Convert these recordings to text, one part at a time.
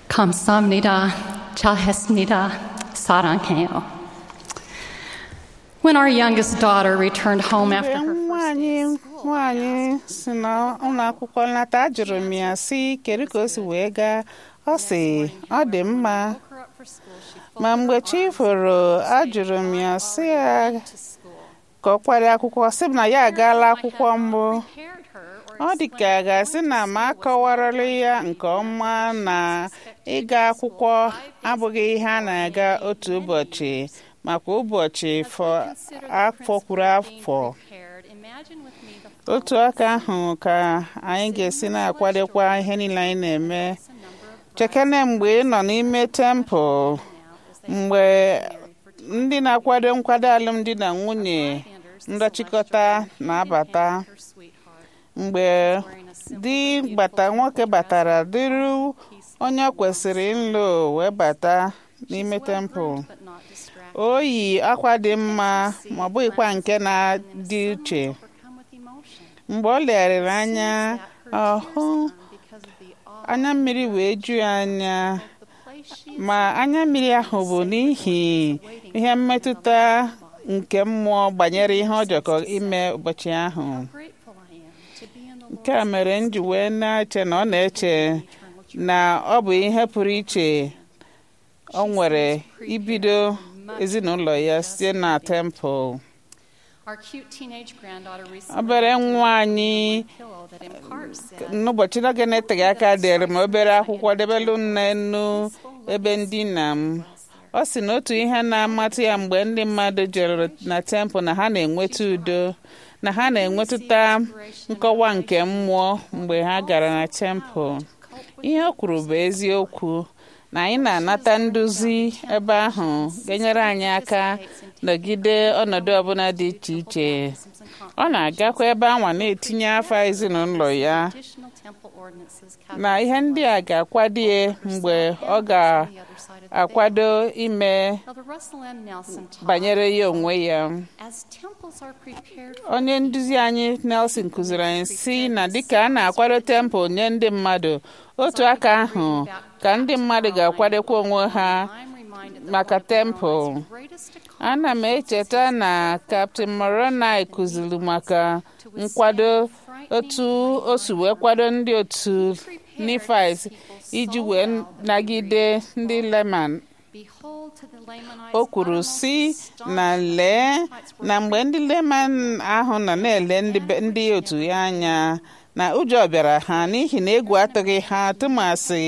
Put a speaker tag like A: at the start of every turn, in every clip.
A: 감사합니다. 잘했습니다. 사랑해요. When our youngest daughter returned home
B: mgbe
A: after her
B: nwa
A: first
B: anyị
A: day of school,
B: nwaanyị si na ụlọ akwụkwọ nlata ajụrụ m ya si kedu ka o si wee gaa ọ sị ọ dị mma
A: woke her up for school, she
B: ma
A: folded
B: mgbe
A: her
B: chi
A: arms
B: foro
A: around her
B: ajụrụ m ya
A: and
B: si
A: already
B: ya
A: went to school.
B: ka ọ kwara akwụkwọ sị m na ya agaala
A: I had
B: akwụkwọ
A: not
B: mbụ
A: prepared her or
B: ọ dị ka a
A: explained
B: ga-asị
A: going
B: na
A: to
B: ma
A: school was
B: akọwarala
A: not
B: ya
A: going to
B: nke
A: be
B: ọma
A: done.
B: na
A: She was expected to
B: ịga
A: go to
B: akwụkwọ
A: school five days
B: abụghị
A: a week
B: ihe a
A: for
B: na-aga
A: many,
B: otu
A: many
B: ụbọchị
A: years.
B: makwa ụbọchị
A: As we
B: fọ
A: consider the
B: afọ
A: principle
B: kwuru
A: of being
B: afọ
A: prepared, imagine with me the
B: otu
A: following
B: aka ahụ ka anyị ga-esi na-akwadokwa ihe niile anyị na-eme
A: It's a number of
B: chekene mgbe ị nọ n'ime tempụl
A: now as they
B: mgbe
A: married for two
B: ndị na-akwado nkwado alụmdi na nwunye
A: standards,
B: ndọchikọta
A: Celestial
B: na-abata
A: hand in hand with her sweetheart,
B: mgbe
A: wearing a simple
B: di
A: but beautiful
B: bata nwoke
A: dress
B: batara
A: with
B: dịrị
A: peaceful
B: onye ọ kwesịrị ịlụ wee bata n'ime
A: She's
B: tempụl
A: well-groomed but not distracted.
B: o yi akwa dị mma ma ọ bụghịkwa nke na-dị uche
A: Overcome with emotion.
B: mgbe ọ legharịrị
A: Sees
B: anya
A: that her tears
B: ọhụ
A: come because of the awe
B: anya mmiri wee ju ya anya
A: of the place she is
B: ma anya mmiri ahụ bụ n'ihi ihe mmetụta nke mmụọ banyere ihe ọ jọkọ ime ụbọchị ahụ
A: How grateful I am to be in the
B: nke a
A: Lord's
B: mere m ji wee na-eche na ọ na-eche
A: eternal joy.
B: na ọ bụ ihe pụrụ iche ọ nwere ibido ezinụlọ ya site na tempụl
A: Our cute teenage granddaughter recently
B: obere
A: wrote to me
B: nwa anyị
A: pillow that in part said,
B: n'ụbọchị n'oge na-eteghị aka dere m obere akwụkwọ debelu nne nnu ebe ndina m ọ sị na otu ihe na-amatụ ya mgbe ndị mmadụ jere na tempụl na ha na-enweta udo na ha na-enwetụta nkọwa nke mmụọ mgbe ha gara na tempụl ihe o kwuru bụ eziokwu na anyị na-anata nduzi ebe ahụ ga-enyere anyị aka nọgide ọnọdụ ọbụla dị iche iche ọ na-agakwa ebe anwa na-etinye afa ezinụlọ ya
A: additional temple ordinances
B: na ihe ndị a ga-akwado ya mgbe ọ ga-akwado ime
A: Elder Russell M. Nelson taught,
B: banyere ya onwe ya
A: as temples are prepared for
B: onye nduzi anyị Nelson kụziri anyị si na dịka a na-akwado tempụl nye ndị mmadụ otu aka ahụ ka ndị mmadụ ga-akwadokwa onwe ha
A: I'm reminded that
B: maka
A: one of
B: tempụl
A: Moroni's greatest
B: ana m echeta na Captain Moroni kụziri maka nkwado otu o si wee kwado ndị otu Nifis iji wee nagide ndị Leman
A: Behold to the Lamanites
B: o kwuru si na lee na mgbe ndị Leman ahụ nọ na-ele ndị be- ndị otu ya anya na ụjọ bịara ha n'ihi na egwu atụghị ha tụmasị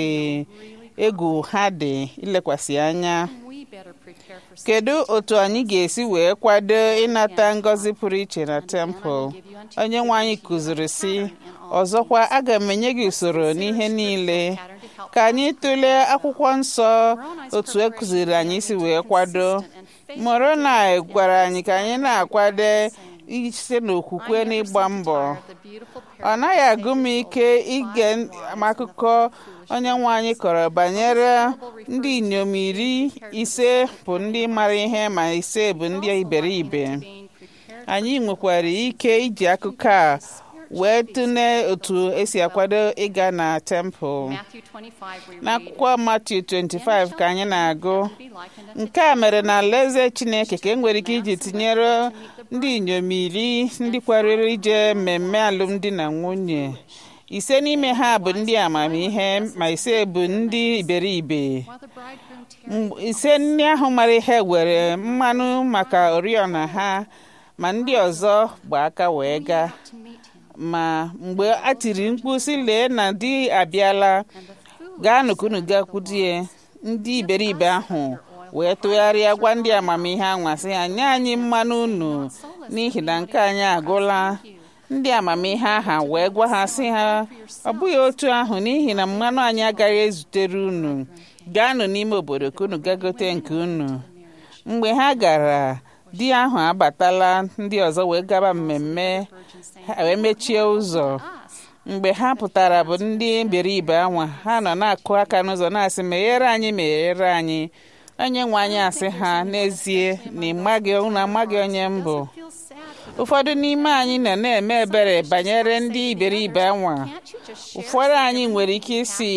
B: egwu ha dị ilekwasị anya
A: we better prepare for
B: kedu otu anyị ga-esi wee kwado ịnata ngọzi pụrụ iche na tempụl onye nwe anyị kụziri si ọzọkwa aga m enye gị usoro n'ihe niile
A: pattern to help
B: ka anyị tụlee akwụkwọ nsọ otu e kụziri anyị si wee kwado Moroni gwara anyị ka anyị na-akwado ise n'okwukwe n'ịgba mbọ
A: the beautiful
B: ọ naghị agụ m ike ige m akụkọ onye nwe anyị kọrọ banyere ndị inyom iri ise bụ ndị mara ihe ma ise bụ ndị iberibe
A: being prepared
B: anyị nwekwara ike iji akụkọ a wee tụlee otu esi akwado ịga na tempụl
A: Matthew 25 we read
B: n'akwụkwọ Matiu 25 ka anyị na-agụ
A: be likened unto
B: nke a mere na alaeze Chineke ka e nwere ike iji tinyere ndị inyom iri ndị kwarịrị ije mmemme alụmdi na nwunye ise n'ime ha bụ ndị amamihe ma ise bụ ndị iberibe
A: while the bridegroom tarried
B: M- ise ndị ahụ mara ihe were mmanụ maka oriọna ha ma ndị ọzọ gba aka wee gaa
A: to meet him
B: ma mgbe a tiri mkpu sị lee na di abịala
A: and the fool
B: gaanụ ka unu gakwudie ndị iberibe ahụ wee tụgharịa gwa ndị amamihe anwa sị ha nye anyị mmanụ unu n'ihi na nke anyị agụla ndị amamihe aha wee gwa ha sị ha ọ bụghị otu ahụ n'ihi na mmanụ anyị agaghị ezutere unu gaanụ n'ime obodo ka unu gagote nke unu mgbe ha gara di ahụ abatala ndị ọzọ wee gaba mmemme ha wee mechie ụzọ mgbe ha pụtara bụ ndị iberibe anwa ha nọ na-akụ aka n'ụzọ na-asị meghere anyị meghere anyị onye nwe anyị asị ha n'ezie na ịmaghị unu amaghị onye mbụ
A: feel sad
B: ụfọdụ n'ime anyị nọ na-eme ebere banyere ndị iberibe anwa
A: can't you just share
B: ụfọdụ anyị nwere ike isi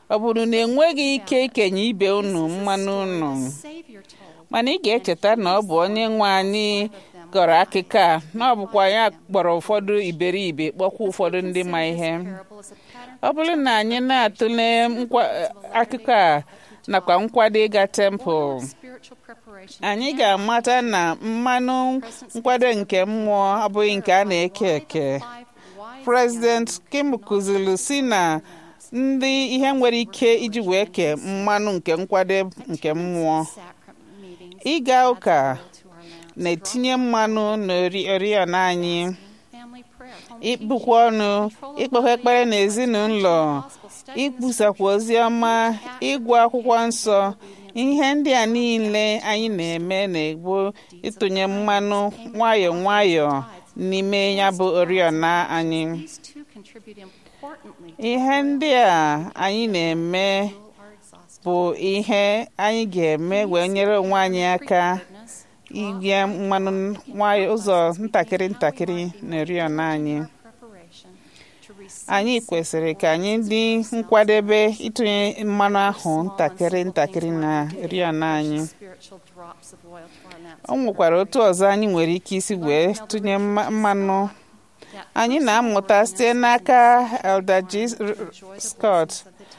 B: ọ bụrụ na enweghị ike ikenye ibe unu mmanụ unu
A: Savior told.
B: mana ị ga-echeta na ọ bụ onye nwe anyị gọrọ akụkọ a na ọ bụkwa ya kpọrọ ụfọdụ iberibe kpọkwa ụfọdụ ndị ma ihe
A: Parable is a pattern
B: ọ bụrụ na anyị na-atụle nkwa- akụkọ a nakwa nkwado ịga tempụl
A: of spiritual preparation.
B: anyị ga-amata na mmanụ nkwado nke mmụọ abụghị nke a na-eke eke
A: Five wise
B: President Kim kụziri si na ndị ihe nwere ike iji wee kee mmanụ nke nkwado nke mmụọ
A: sacrament meetings
B: ịga ụka
A: to our land.
B: na-etinye mmanụ n'oriọna anyị
A: Family prayer. home
B: ịkpụkwa ọnụ ikpekwa ekpere n'ezinụlọ ikwusakwa ozi ọma ịgụ akwụkwọ nsọ ihe ndị a niile anyị na-eme na-egbu ịtụnye mmanụ nwayọọ nwayọọ n'ime ya bụ oriọna anyị
A: These two contribute importantly to
B: ihe ndị a anyị na-eme
A: our exhaustion.
B: bụ ihe anyị ga-eme wee nyere onwe anyị aka
A: Goodness,
B: inye mmanụ nwayọọ ụzọ ntakịrị ntakịrị na oriọna anyị
A: preparation to receive
B: anyị kwesịrị ka anyị dị nkwadebe ịtụnye mmanụ ahụ ntakịrị ntakịrị na oriọna anyị
A: spiritual drops of oil to our lamps.
B: o nwekwara otu ọzọ anyị nwere ike isi wee tụnye mma- mmanụ
A: That
B: anyị na-amụta site n'aka Elder G. Scott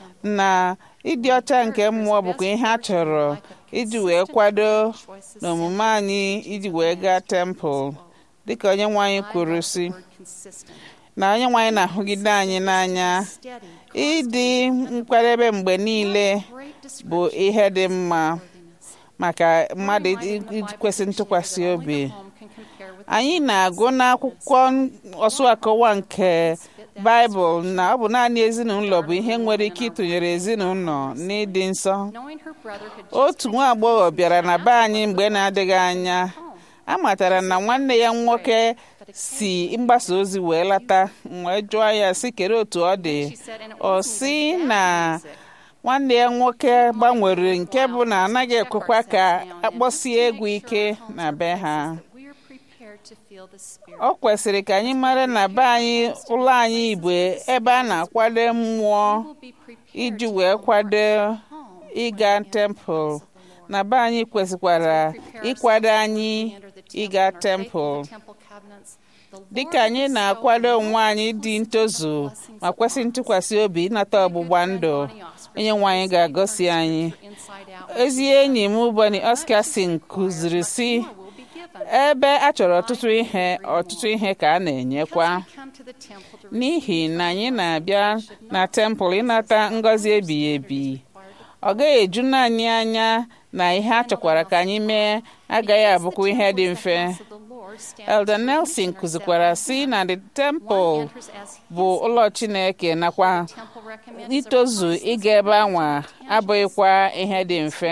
B: na ịdị ọcha nke mmụọ bụkwa ihe a chọrọ iji wee kwado
A: choices
B: n'omume anyị iji wee gaa tempụl dịka onye nwe anyị kwuru si
A: word consistent,
B: na onye nwe anyị na-ahụgide anyị n'anya
A: steady,
B: ịdị nkwadebe mgbe niile
A: great
B: bụ ihe dị mma
A: discreetness.
B: maka mmadụ ikwesị ntụkwasị obi
A: Home can compare with
B: anyị na-agụ n'akwụkwọ ọsụ akọwa nke baịbụl na ọ bụ naanị ezinụlọ bụ ihe nwere ike ịtụnyere ezinụlọ n'ịdị nsọ
A: knowing her brother had just
B: otu nwa agbọghọ bịara na be anyị mgbe na-adịghị anya a matara na nwanne ya nwoke si mgbasa ozi wee lata wee jụọ ya si kere otu ọ dị
A: she said, and it
B: ọ
A: wasn't
B: si
A: even
B: na
A: bad music.
B: nwanne ya nwoke gbanwere nke bụ na anaghị ekwekwa ka akpọsie egwu ike na be ha
A: We are prepared to feel the spirit.
B: ọ kwesịrị ka anyị mara na be anyị ụlọ anyị igbo ebe a na-akwado mmụọ
A: We will be prepared
B: iji
A: to
B: wee kwado
A: home
B: ịga tempụl na be anyị kwesịkwara ịkwado anyị ịga tempụl dịka anyị na-akwado onwe anyị dị ntozu ma kwesị ntụkwasị obi ịnata ọgbụgba ndụ onye nwe anyị ga-agọzi anyị ezi enyi m Bonnie Oscarson kụziri si ebe a chọrọ ọtụtụ ihe ọtụtụ ihe ka a na-enyekwa n'ihi na anyị na-abịa na tempụl ịnata ngọzi ebighị ebi ọ gaghị eju naanị anya na ihe a chọkwara ka anyị mee agaghị abụkwa ihe dị mfe Elder Nelson kụzikwara si na the temple bụ ụlọ Chineke nakwa itozu ịga ebe anwa abụghịkwa ihe dị mfe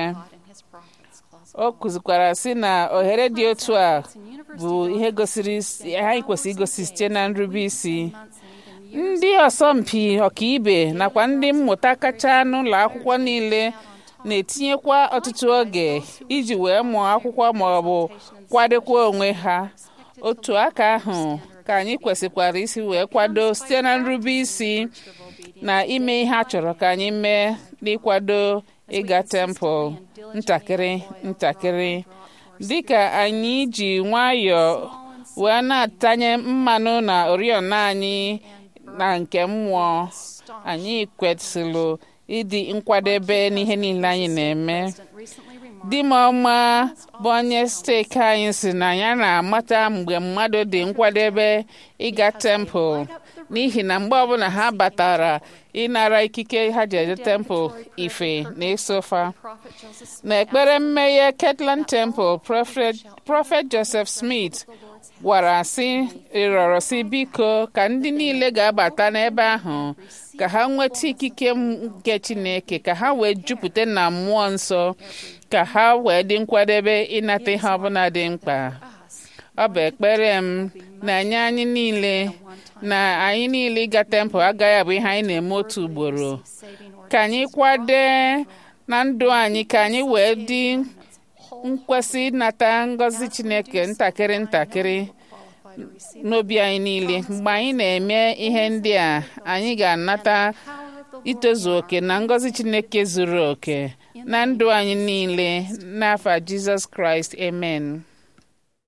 B: o kụzikwara si na ohere dị otu a bụ ihe gosiri anyị kwesịrị igosi site na nrube isi ndị asọmpi ọkaibe nakwa ndị mmụta kacha n'ụlọ akwụkwọ niile na-etinyekwa ọtụtụ oge iji wee mụọ akwụkwọ ma ọ bụ kwadokwa onwe ha otu aka ahụ ka anyị kwesịkwara isi wee kwado site na nrube isi na ime ihe a chọrọ ka anyị mee n'ịkwado ịga tempụl ntakịrị ntakịrị dịka anyị ji nwayọọ wee na-atanye mmanụ na oriọna anyị na nke mmụọ anyị kwesịrị ịdị nkwadebe n'ihe niile anyị na-eme di m ọma bụ onye steeti anyị si na ya na-amata mgbe mmadụ dị nkwadebe ịga tempụl n'ihi na mgbe ọbụla ha batara ịnara ikike ha ji eje tempụl ife na ịsofa na ekpere mmeghe Kirtland Temple prọfet Joseph Smith gwara sị ịrọrọ sị biko ka ndị niile ga-abata n'ebe ahụ ka ha nweta ikike nke Chineke ka ha wee jupụta na mmụọ nsọ ka ha wee dị nkwadebe ịnata ihe ọbụla dị mkpa ọ bụ ekpere m na anyị anyị niile na anyị niile ịga tempụl agaghị abụ ihe anyị na-eme otu ugboro ka anyị kwade na ndụ anyị ka anyị wee dị nkwesị ịnata ngọzi Chineke ntakịrị ntakịrị n'obi anyị niile mgbe anyị na-eme ihe ndị a anyị ga-anata itozu oke na ngọzi chineke zuru oke na ndụ anyị niile n'afa jizọs kraịst amen